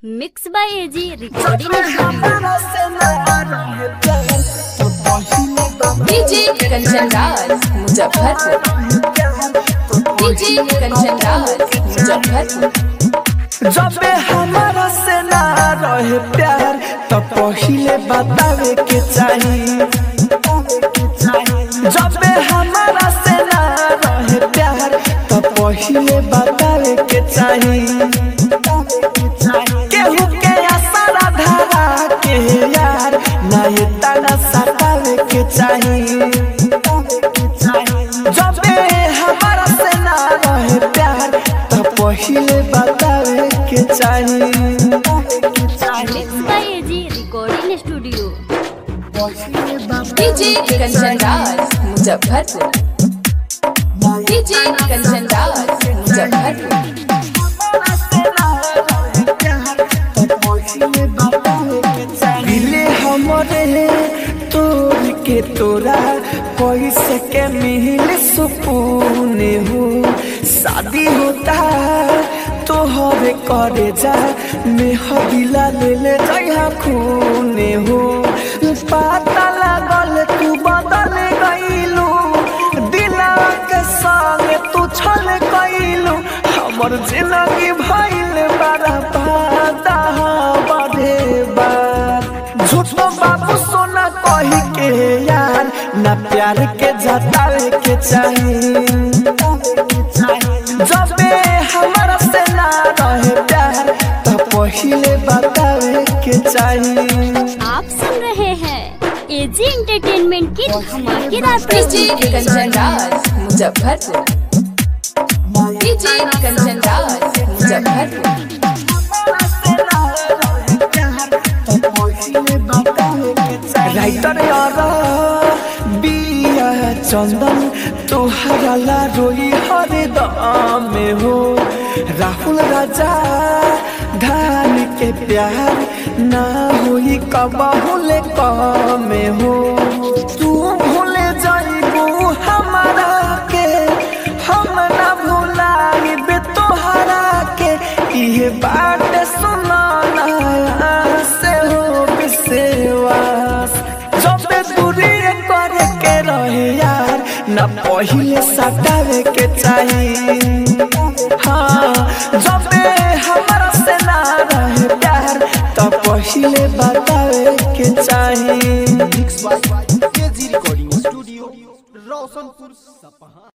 mix by AG recording DJ Kanchan Raj Muzaffarpur DJ Kanchan Raj Muzaffarpur जबे हमारा से ना रहे प्यार तो पहिले बतावे के चाही जबे हमारा से ना रहे प्यार तो पहिले बतावे के चाही केहू के आसारा धारा के यार ना ये ताना सतावे के चाही जबे हमारा से ना रहे प्यार तो पहिले बतावे के चाही mix by AG recording studio DJ Kanchan Raj Muzaffarpur DJ Kanchan Raj Muzaffarpur मिले हमरे तोर के तोरा पैसे के मिल सुकून हो शादी होता तोहरे करे जा मेहदिला ले ले जया खून हो पता लागल तू बदल गईलू दिला के संग तू छल गईलू हमर जिंदगी भइल बड़ा बादा बढ़े बार झूठो बाबू सोना कही के यार ना प्यार के जतावे के चाही जबे हमारा से ना रहे प्यार तो पहिले बतावे के चाही आप सुन रहे हैं एजी एंटरटेनमेंट की धमाकेदार डीजे प्रस्तुति कंचन राज मुजफ्फरपुर डीजे कंचन राज मुजफ्फरपुर राइटर यार बिया चंदन तोहरा ला रोई हरे दम में हो राहुल राजा धान के प्यार ना होई कबहुले कम में हो तू भूले जाइबू हमारा के हम ना भुलाइबे तोहरा के इहे बात सुनाना से हो विश्वास जब दूरी करे के रहे यार न पहिले सटावे के चाही हाँ जब हमारा से ना रहे प्यार तो पहिले बतावे के चाही mix by KG recording studio Roshanpur सपहा